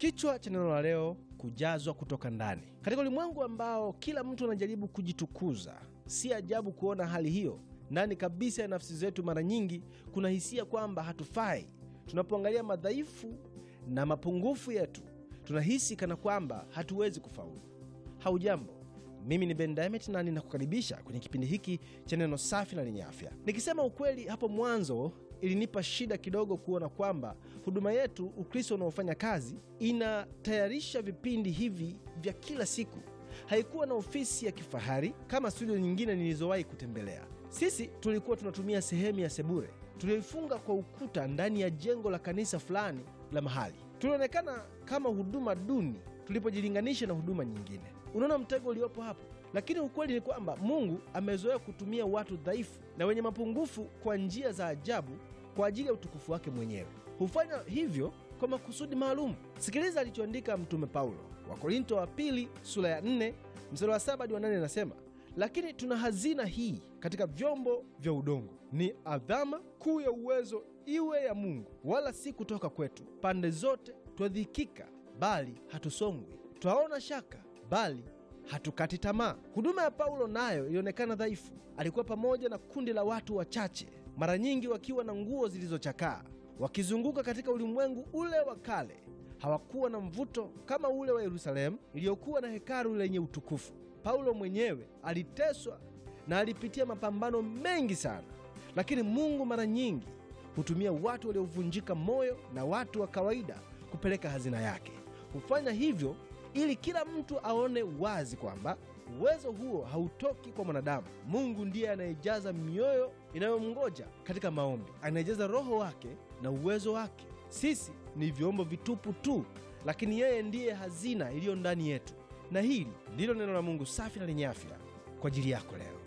Kichwa cha neno la leo, kujazwa kutoka ndani. Katika ulimwengu ambao kila mtu anajaribu kujitukuza, si ajabu kuona hali hiyo ndani kabisa ya nafsi zetu. Mara nyingi kuna hisia kwamba hatufai. Tunapoangalia madhaifu na mapungufu yetu, tunahisi kana kwamba hatuwezi kufaulu. Haujambo, mimi ni Ben Diamond na ninakukaribisha kwenye kipindi hiki cha neno safi na lenye afya. Nikisema ukweli, hapo mwanzo ilinipa shida kidogo kuona kwamba huduma yetu Ukristo unaofanya kazi inatayarisha vipindi hivi vya kila siku. Haikuwa na ofisi ya kifahari kama studio nyingine nilizowahi kutembelea. Sisi tulikuwa tunatumia sehemu ya sebure tulioifunga kwa ukuta ndani ya jengo la kanisa fulani la mahali. Tulionekana kama huduma duni tulipojilinganisha na huduma nyingine. Unaona mtego uliopo hapo? Lakini ukweli ni kwamba Mungu amezoea kutumia watu dhaifu na wenye mapungufu kwa njia za ajabu kwa ajili ya utukufu wake mwenyewe. Hufanya hivyo kwa makusudi maalum. Sikiliza alichoandika Mtume Paulo, Wakorinto wa pili sura ya 4 mstari wa 7 hadi wa 8, anasema lakini tuna hazina hii katika vyombo vya udongo, ni adhama kuu ya uwezo iwe ya Mungu, wala si kutoka kwetu. Pande zote twadhikika, bali hatusongwi; twaona shaka, bali hatukati tamaa. Huduma ya Paulo nayo ilionekana dhaifu. Alikuwa pamoja na kundi la watu wachache, mara nyingi wakiwa na nguo zilizochakaa, wakizunguka katika ulimwengu ule wa kale. Hawakuwa na mvuto kama ule wa Yerusalemu iliyokuwa na hekalu lenye utukufu. Paulo mwenyewe aliteswa na alipitia mapambano mengi sana, lakini Mungu mara nyingi hutumia watu waliovunjika moyo na watu wa kawaida kupeleka hazina yake. Hufanya hivyo ili kila mtu aone wazi kwamba uwezo huo hautoki kwa mwanadamu. Mungu ndiye anayejaza mioyo inayomngoja katika maombi, anayejaza Roho wake na uwezo wake. Sisi ni vyombo vitupu tu, lakini yeye ndiye hazina iliyo ndani yetu. Na hili ndilo neno la Mungu safi na lenye afya kwa ajili yako leo.